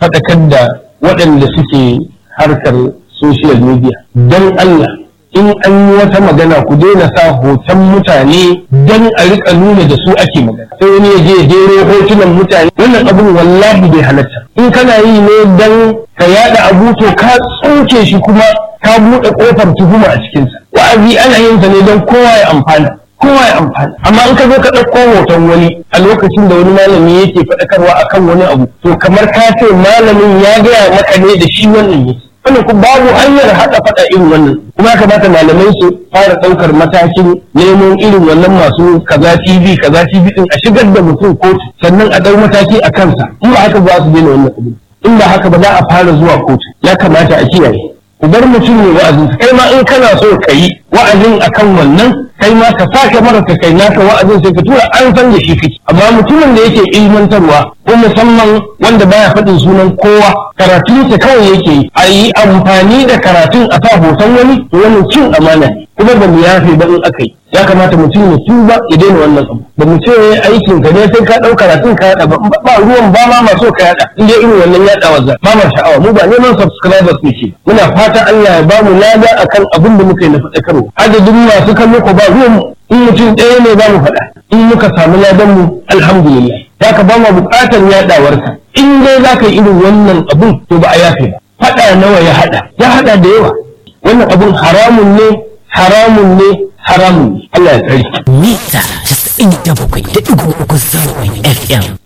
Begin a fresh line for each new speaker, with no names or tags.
faɗakar da waɗanda suke harkar social media don Allah in an yi wata magana ku daina sa hoton mutane don a rika nuna da su ake magana sai wani ya je jero hotunan mutane wannan abun wallahi bai halatta in kana yi ne don ka yada abu to ka tsoke shi kuma ka buɗe ƙofar tuhuma a cikinsa wa'azi ana yin sa ne don kowa ya amfana kowa ya amfana amma in ka zo ka ɗauko hoton wani a lokacin da wani malami yake faɗakarwa akan wani abu to kamar ka ce malamin ya gaya maka ne da shi wannan yake wannan ku babu hanyar haɗa faɗa irin wannan kuma ya kamata malamai su fara ɗaukar matakin neman irin wannan masu kaza TV kaza TV din a shigar da mutum kotu sannan a ɗau mataki a kansa in ba haka ba su daina wannan abu in ba haka ba za a fara zuwa kotu ya kamata a kiyaye ku bar mutum ne wa'azin kai ma in kana so ka yi wa'azin akan wannan kai ma ka sake mara ka kai naka wa'azin sai ka tura an san da shi kake amma mutumin da yake ilmantarwa ko musamman wanda baya faɗin sunan kowa karatun sa kawai yake yi a yi amfani da karatun a sa hoton wani to wannan cin amana ne kuma ba mu yafe ba in aka yi ya kamata mutum ya tuba ya daina wannan abu ba mu ce aikin ka ne sai ka ɗau karatun ka yaɗa ba ba ruwan ba ma maso ka yaɗa in dai irin wannan yaɗawa za ba ma sha'awa mu ba neman subscribers ne ce muna fata Allah ya ba mu lada akan abin da muka yi na faɗakarwa adadin masu kallo ko ba ruwan in mutum ɗaya ne za mu faɗa in muka samu ladan mu alhamdulillah za ka ba mu buƙatar yaɗawarka in dai za ka yi irin wannan abun to ba a yafe ba faɗa nawa ya haɗa ya haɗa da yawa wannan abun haramun ne haramun ne haramun ne Allah ya tsare
mita 97.3 zangon FM